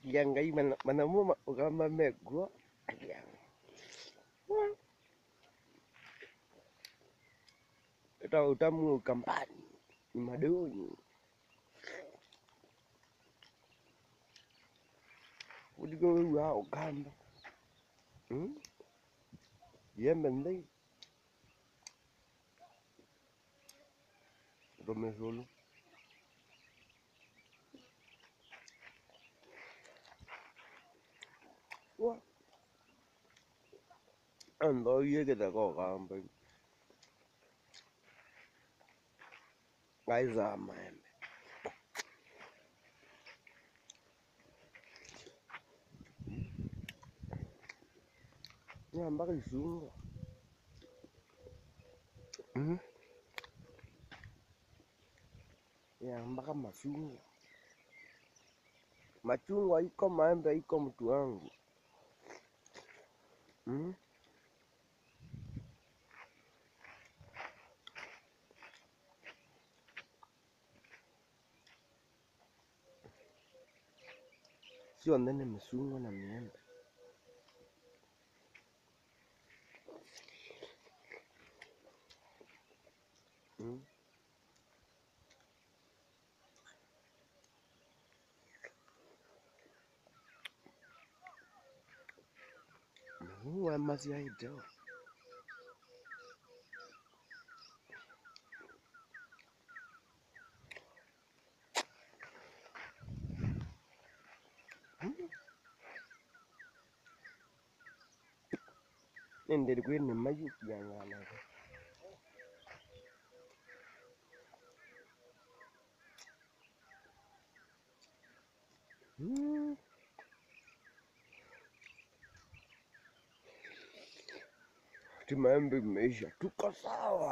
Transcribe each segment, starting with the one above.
akiangai mana manamua ugamba megwa akianga eta utamu ukambani ni madoni udigo wa ugamba hmm? yembe ndai romesolo wa ando yegeda ko gamba ngaizama embe nyambaka isunga Mhm. yambaka machungwa machungwa iko maembe iko mtu wangu Mhm. sio nene machungwa na miembe Mhm. muwa mazi aideo nenderi kwene mayu kuyang'anaga Mm. Ati maembe imeisha, tuko sawa.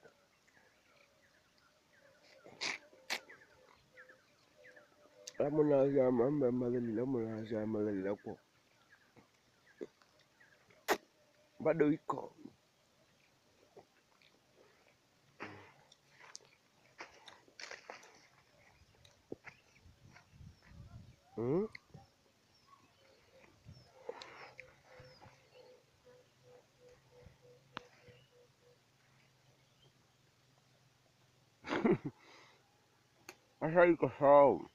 Lamunaza maembe maleli, lamunaza maleli lako bado iko mm? Sasa iko sawa.